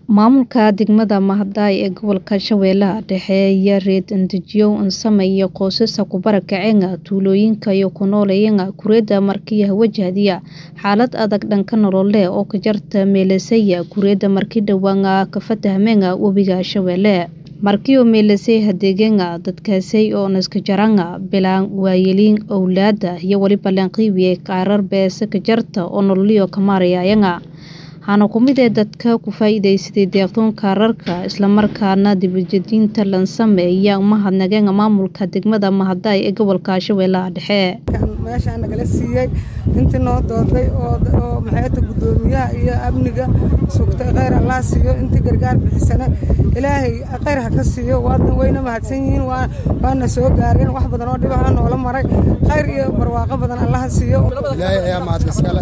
Maamulka degmada Mahadai ee gobolka Shabeellaha Dhexe ayaa reer-endejiyo sameeya qoysas ku barakaceen tuulooyinka ay ku nooleeyeen kuuriyada markii wajahaya xaalad adag dhanka nololeed oo ka jirta meelaysay kuuriyada markii dhawaan ka fatahmeen webiga Shabeelle markii uu meelaysay hadeegeen dadkaasi oo iska jaraan bilaan waayeliin owlaada iyo waliba lanqiibiye qaarar beesa ka jarta oo nololiyo ka maarayeen waxaana ku mid ee dadka ku faa'iidaysaday deeqdoon kaararka islamarkaana dibadejinta lan sameeya mahadnaqeen maamulka degmada Mahadai ee gobolka Shabeellaha Dhexe meeshaan nagala siiyey intii noo dooday oo maxayta guddoomiyaha iyo amniga sugtay khayr allah siiyo intii gargaar bixisana ilaahay khayr ha ka siiyo waadna wayna mahadsan yihiin waana soo gaareen wax badan oo dhibaha noola maray khayr iyo barwaaqo badan allah ha siiyo ilaahay ayaa mahad iskale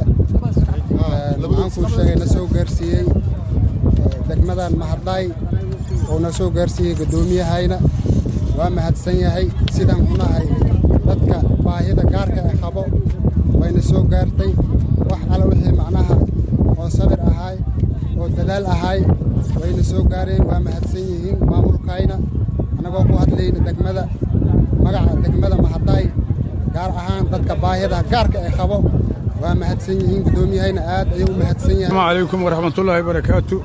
waxaan kuu sheegay na soo gaarsiiyey degmadan Mahadai oo na soo gaarsiiyey guddoomiyahayna waa mahadsan yahay sidaan ku nahay dadka baahida gaarka ee qabo wayna soo gaartay wax alla wixii macnaha oo sabir ahaay oo dadaal ahaay wayna soo gaareen waa mahadsan yihiin maamulkayna annagoo ku hadlayna degmada magaca degmada Mahadai gaar ahaan dadka baahida gaarka ee qabo waa mahadsan yihiin guddoomiyahayna aad ayuu u mahadsan yahay asalaamu calaykum waraxmatullaahi barakaatu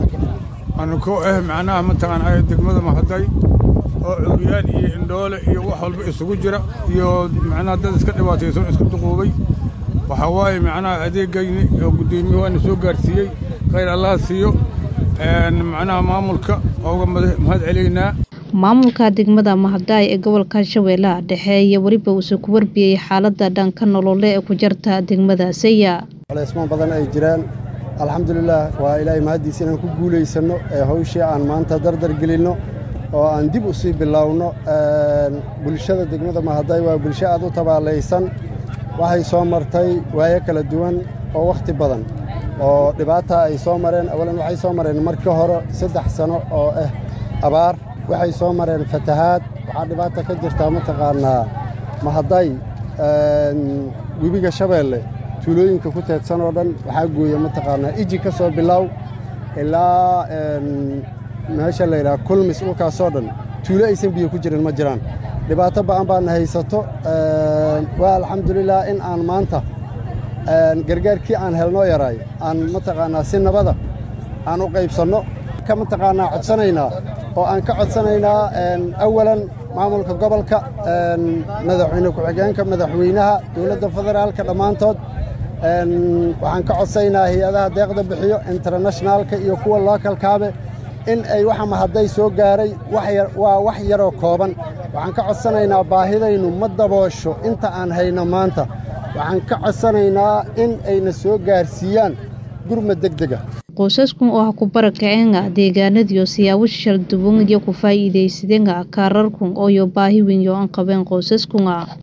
anu ku ah macnaha mataqaanaa degmada Mahadai oo curyaan iyo indhoole iyo wax walba isugu jira iyo macnaha dad iska dhibaataysan iska duquubay waxaa waaye macnaha adeegayni oo guddoomiye waana soo gaarsiiyey khayr allah siiyo macnaha maamulka ooga mahad celaynaa maamulka degmada Mahadai ee gobolka Shabeellaha Dhexe iyo waliba uu ku warbiyay xaaladda dhanka nololeed ee ku jirta degmadaasi culaysman badan ay jiraan alxamdulillaah waa ilaahay mahadiisa inaan ku guulaysano ee hawshii aan maanta dardar gelinno oo aan dib u sii bilowno bulshada degmada Mahadai waa bulsho aad u tabaalaysan waxay soo martay waayo kala duwan oo wakhti badan oo dhibaata ay soo mareen awalan waxay soo mareen markii hore saddex sano oo ah abaar waxay soo mareen fatahaad waxaa dhibaata ka jirtaa mataqaanaa Mahadai webiga Shabeelle tuulooyinka ku teedsan oo dhan waxaa gooya mataqaanaa iji ka soo bilow ilaa meesha la yidhaha kulmis dhulkaasoo dhan tuulo aysan biyo ku jirin ma jiraan dhibaato ba'an baana haysato waa alxamdulilah in aan maanta gargaarkii aan helnoo yaraay aan mataqaanaa si nabada aan u qaybsanno ka mataqaanaa codsanaynaa oo aan ka codsanaynaa awalan maamulka gobolka madaxweyne ku-xigeenka madaxweynaha dowladda federaalka dhammaantood waxaan ka codsaynaa hay-adaha deeqda bixiyo internationaalka iyo kuwa lookalkaabe in ay waxa Mahadai soo gaaray waa wax yaroo kooban waxaan ka codsanaynaa baahidaynu ma daboosho inta aan hayno maanta waxaan ka codsanaynaa in ayna soo gaarsiiyaan gurmad degdega qoysaskan oo ah ku barakaceen deegaanadiyo siyaabo shal duwan iyo ku faa'iidaysadeen kaararkan oo baahi weyn oo aan qabeen qoysaskan